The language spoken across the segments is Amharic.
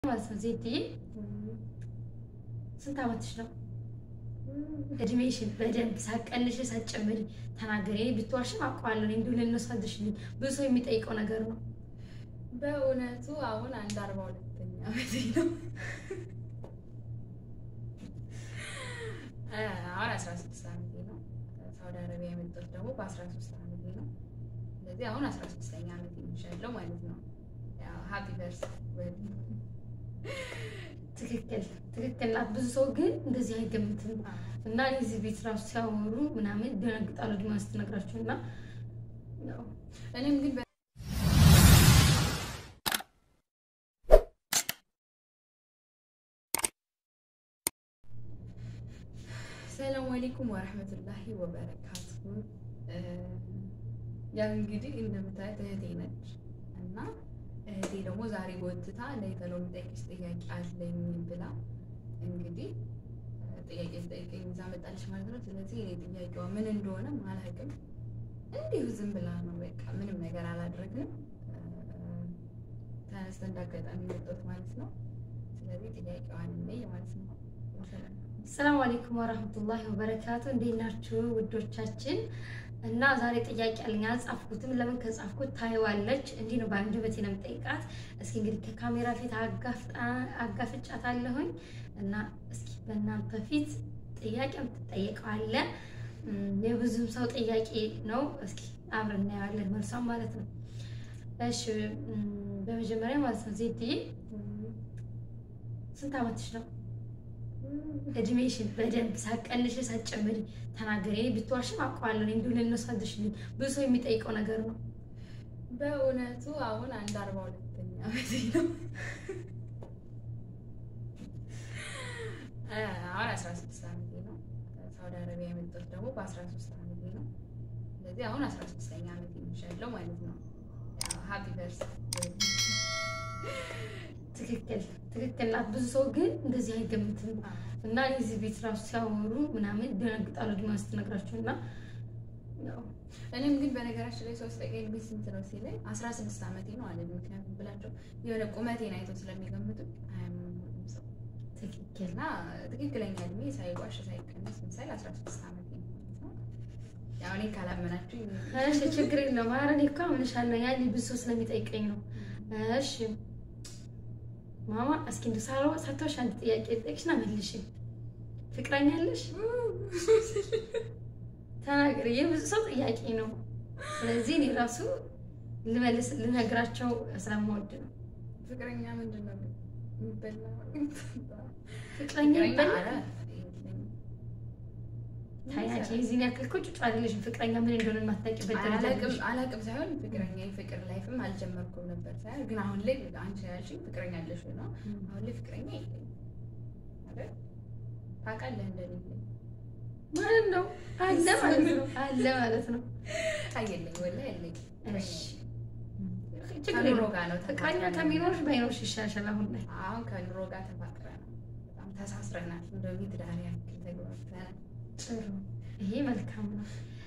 ማለት ነው። ዜድዬ ስንት ዓመትሽ ነው? እድሜሽን በደንብ ሳቀንሽ ሳጨምሪ ተናገሪ። እኔ ብትዋሽም አውቀዋለሁ። እኔ እንዲሁ ልነሳድሽልኝ ብዙ ሰው የሚጠይቀው ነገር ነው። በእውነቱ አሁን አንድ አርባ ሁለተኛ ዓመቴ ነው። አሁን አስራ ስድስት ዓመቴ ነው። ሳውዲ አረቢያ የመጣሁት ደግሞ በአስራ ሶስት ዓመቴ ነው። ስለዚህ አሁን አስራ ስድስተኛ ዓመቴ ይሻለው ማለት ነው። ሀፒ በርስ ትክክል ትክክል ናት። ብዙ ሰው ግን እንደዚህ አይገምትም እና እኔ እዚህ ቤት ራሱ ሲያወሩ ምናምን ይደነግጣሉ። ዲማ ስትነግራቸው እና ያው እኔም ግን ሰላም አለይኩም ወረህመቱላሂ ወበረካቱሁ። ያው እንግዲህ እንደምታዩት እህቴ ነች እና እህቴ ደግሞ ዛሬ ጎትታ ለይተለው የምጠይቅሽ ጥያቄ አለኝ ብላ እንግዲህ ጥያቄ ልጠይቀኝ ይዛ መጣለች ማለት ነው። ስለዚህ እኔ ጥያቄዋ ምን እንደሆነ አላውቅም። እንዲሁ ዝም ብላ ነው በቃ ምንም ነገር አላደረግንም። ተነስተ እንዳጋጣሚ መጣሁት ማለት ነው። ስለዚህ ጥያቄዋን ነኝ ማለት ነው። ሰላም አለይኩም ወራህመቱላሂ ወበረካቱ። እንዴት ናችሁ ውዶቻችን? እና ዛሬ ጥያቄ አለኝ። አልጻፍኩትም። ለምን ከጻፍኩት ታይዋለች። እንዲህ ነው በአንደበቴ ነው የምጠይቃት። እስኪ እንግዲህ ከካሜራ ፊት አጋፍጫት አለሁኝ እና እስኪ በእናንተ ፊት ጥያቄ የምትጠየቀው አለ። የብዙም ሰው ጥያቄ ነው። እስኪ አብረን እናየዋለን መልሷም ማለት ነው። እሺ በመጀመሪያ ማለት ነው ዜድዬ ስንት ዓመትሽ ነው? እድሜሽን በደንብ ሳቀንሽ ሳጨምሪ ተናገሪ። እኔ ብትዋሽም አውቀዋለሁ። እኔ እንዲሁ ልነሳድሽልኝ ብዙ ሰው የሚጠይቀው ነገር ነው። በእውነቱ አሁን አንድ አርባ ሁለተኛ ዓመቴ ነው። አሁን አስራ ስድስት ዓመቴ ነው። ሳውዲ አረቢያ የመጣሁት ደግሞ በአስራ ሶስት ዓመቴ ነው። ስለዚህ አሁን አስራ ስድስተኛ ዓመቴ ይሻለው ማለት ነው። ሀፒ በርስ ትክክል ትክክል ናት። ብዙ ሰው ግን እንደዚህ አይገምትም እና እኔ እዚህ ቤት ራሱ ሲያወሩ ምናምን ይደነግጣሉ። ዲማ ስትነግራቸው እና ያው እኔም ግን በነገራችን ላይ ሶስት ጠቀኝ ቤት ስንት ነው ሲለኝ አስራ ስድስት ዓመቴ ነው አለ። ምክንያቱም ብላቸው የሆነ ቁመቴን አይተው ስለሚገምቱ አያምኑም ሁሉም ሰው ትክክል እና ትክክለኛ እድሜ ሳይዋሽ ሳይቀነስ ምሳሌ አስራ ስድስት ዓመቴ ነው ማለት ነው። ያው እኔ ካላመናችሁ እሺ፣ ችግር የለውም። ኧረ እኔ እኮ አምንሻለሁ። ያኔ ብዙ ሰው ስለሚጠይቀኝ ነው። እሺ ማማ እስኪ እንደው ሳሮ ሳትዋሽ አንድ ጥያቄ ልጠይቅሽና መልሽ። ፍቅረኛ አለሽ? ተናገሪ። የብዙ ሰው ጥያቄ ነው። ስለዚህ እኔ ራሱ ልመልስ ልነግራቸው ስለምወድ ነው። ፍቅረኛ ምንድን ነው የሚበላ? ፍቅረኛ ፍቅረኛ ይባላል? አለ ታያች የዚህን ያክል እኮ ጩጫ አይደለሽም። ፍቅረኛ ምን እንደሆነ የማታውቂበት ደረጃ አላቅም ነሽ። አላቅም ሳይሆን ፍቅረኛ የፍቅር ላይፍም አልጀመርኩም ነበር ሳይሆን ግን አሁን ላይ አንቺ ያልሽኝ ፍቅረኛ አለሽ ነው። አሁን ላይ ፍቅረኛ የለኝም አይደል? ታውቃለህ እንደሌለኝ ማለት ነው አለ ማለት ነው አለ ማለት ነው። አየለኝ ወላሂ የለኝም። እሺ ችግር ከኑሮ የለውም። ጋር ነው ፍቅረኛ ተፋቅረን ከሚኖርሽ ባይኖርሽ ይሻሻል። አሁን ላይ አሁን ከኑሮ ጋር ተፋቅረናል። በጣም ተሳስረናል። እንደው ትዳር ያክል ተግባብተናል። ጥሩ፣ ይሄ መልካም ነው።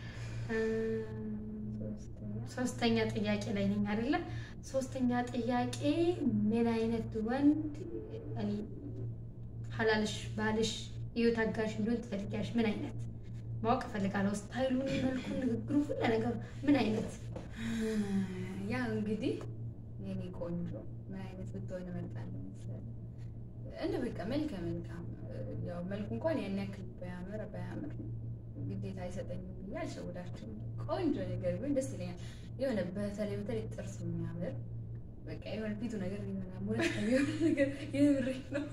ሶስተኛ ሶስተኛ ጥያቄ ላይ ነኝ አይደለ? ሶስተኛ ጥያቄ ምን አይነት ወንድ እኔ ሀላልሽ ባልሽ ህይወት አጋሽ እንዲሆን ትፈልጊያለሽ? ምን አይነት ማወቅ እፈልጋለሁ። ስታይሉን፣ መልኩን፣ ንግግሩ፣ ሁሉ ነገሩ ምን አይነት ያ እንግዲህ የኔ ቆንጆ ምን አይነት ብትሆን እመርጣለሁ መሰለህ? እንደ በቃ መልከ መልካም ያው መልኩ እንኳን ያን ያክል ባያምር ባያምር ግዴታ አይሰጠኝም ብዬ አልሸውዳችሁም። ቆንጆ ነገር ቢሆን ደስ ይለኛል። የሆነ በተለይ በተለይ ጥርሱ የሚያምር በቃ የሆነ ፊቱ ነገር የሆነ ሙረት የሚሆን ነገር የምሬ ነው።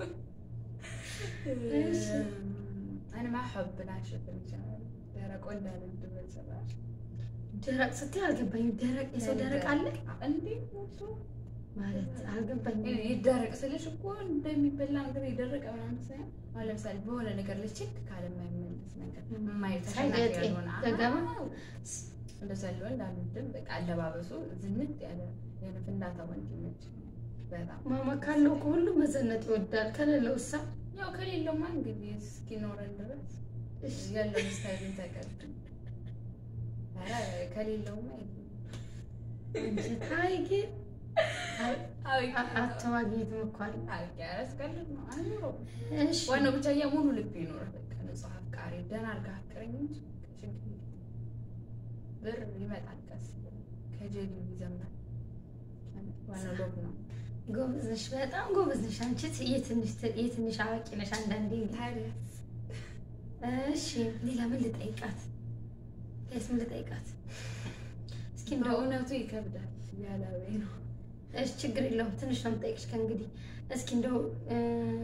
እሺ። እኔ ማ ሐብ ላሸፍን ይችላል ደረቆ እንዳለ ድበል ሰራሽ ደረቅ ስትይ አልገባኝም። ደረቅ የሰው ደረቅ አለ እንዴ ሞቶ ማለት አልገባኝም። ይደረቅ ስልሽ እኮ እንደሚበላ ነገር የደረቀ ምናምን ሳይሆን አሁን ለምሳሌ በሆነ ነገር ላይ ቼክ ካለ የማይመለስ ነገር የማየት ተሸናፊ ሳይገጥ ያልሆነ ዘገባ አዎ፣ እንደዛ ሊሆን እንዳልወድም በቃ አለባበሱ ዝንጥ ያለ የሆነ ፍንዳታ ወንድ ይመቸኛል በጣም ማማ ካለው እኮ ሁሉ መዘነጥ ይወዳል። ከሌለው እሳ ያው ከሌለውማ እንግዲህ እስኪኖረን ድረስ ያለውን ስታይልን ተቀድ ኧረ ከሌለውማ የለም። ታይ ግን አቶ ማግኘት መኳል ያስቀልድ ነው አይኖረው። እሺ ዋናው ብቻ ሙሉ ልብ ይኖር። በቃ ንጹህ አፍቃሪ ደህና አድርገህ አፍቅረኝ እንጂ ችግር የለም። ብር ይመጣል ቀስ ብሎ ከጀቢው ይዘምራል። ዋናው ሎብ ነው። ጎበዝ ነሽ፣ በጣም ጎበዝ ነሽ። አንቺ የትንሽ የትንሽ አዋቂ ነሽ አንዳንዴ። ታዲያ እሺ ሌላ ምን ልጠይቃት? ስ ምን ልጠይቃት? እስኪ እንደው በእውነቱ ይከብዳል። ያላዌ ነው እሺ ችግር የለውም ትንሽ ነው የምጠይቅሽ ከእንግዲህ። እስኪ እንደው እ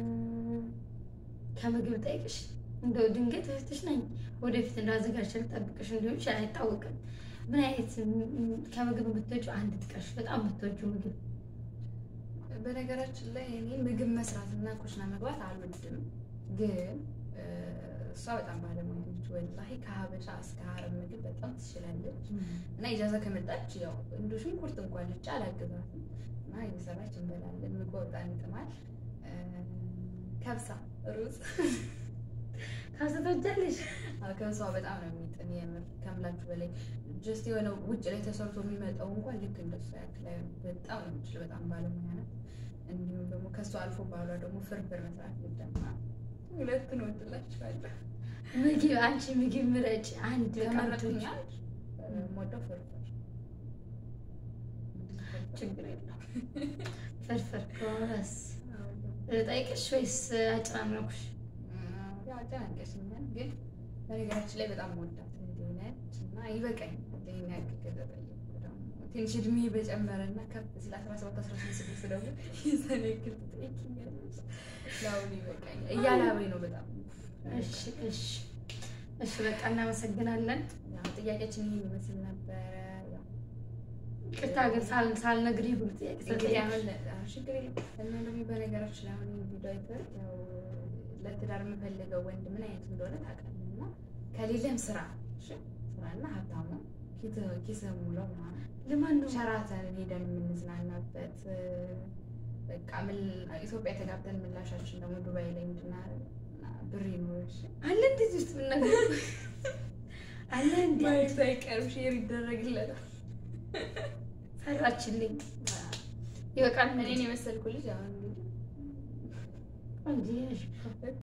ከምግብ ጠይቅሽ እንደው ድንገት እህትሽ ነኝ ወደፊት እንዳዘጋጅ ልጠብቅሽ እንዲሆን ይችላል አይታወቅም። ምን አይነት ም- ከምግብ የምትወጪው አንድ ጥቀሽ፣ በጣም የምትወጂው ምግብ በነገራችን ላይ እኔ ምግብ መስራት እና ኩሽና መግባት አልወድም፣ ግን እ፣ እሷ በጣም ባለሙያ ነች። ወላሂ ከሀበሻ እስከ ሀረብ ምግብ በጣም ትችላለች። እና ኢጃዛ ከመጣች ያው እንደ ሽንኩርት እንኳን ልጫ አላግዛትም እና እየሰራች እንበላለን። ምግቧ በጣም ይጥማል። እ፣ ከብሳ ሩዝ ታዘጋጃለሽ? አዎ፣ ከብሷ በጣም ነው የሚጥም የምር ከምላችሁ በላይ ጀስት የሆነ ውጭ ላይ ተሰርቶ የሚመጣው እንኳን ልክ እንደሷ ያክል አይሆንም። በጣም ነው የምችለው። በጣም ባለሙያ ናት። እንዲሁም ደግሞ ከእሷ አልፎ ባሏ ደግሞ ፍርፍር መስራት ይደማ ሁለቱን ወድላችኋለሁ። ምግብ አንቺ ምግብ ምረጭ አንድ በቃ ከመረጥኩኝ የምትወጂው። አንድ የምወደው ፍርፍር ችግር የለውም። ፍርፍር ከሆነስ ጠይቅሽ ወይስ አጨናነኩሽ? ያው አጨናንቀሽኛል፣ ግን በነገራችን ላይ በጣም ወዳት እህቴ ነች እና ይበቃኛል። ይሄን ያክል ከተጠየቅኩ ደግሞ ትንሽ እድሜ በጨመረና ከፍ ሲል አስራ ሰባት አስራ ስድስት ስድስት ደግሞ የዛን ያክል ትጠይቂኛለሽ። ለአሁኑ ይበቃኛል። እያላበኝ ነው በጣም እሺ እሺ እሺ በቃ እናመሰግናለን። ያው ጥያቄያችን ይሄን ይመስል ነበረ። ያው ቅርታ ግን ሳል ሳልነግርህ ሁሉ ጥያቄ እንግዲህ ስለጠየቅሽ አሁን አሁን ችግር የለም እና ደግሞ በነገራችን ላይ አሁን ይሄን ቪዲዮ አይተህ ያው ለትዳር የምፈልገው ወንድ ምን አይነት እንደሆነ ታውቃለህ። እና ከሌለም ስራ እሺ፣ ስራና ሀብታም ነው ኪስ- ኪስህ ሙለው ምናምን ለማን ነው ሸራተን ሄደን የምንዝናናበት በቃ ምን ኢትዮጵያ ተጋብተን ምላሻችን ደግሞ ዱባይ ላይ እንድናረግ እና ብር ይኖርሽ አለ እንደዚህ ውስጥ ምን ነገር አለ እንዴ? ማየት አይቀርም ሼር ይደረግለታል። ሰራችልኝ ይበቃል። እኔን የመሰልኩ ልጅ አሁን እንግዲህ እንጂ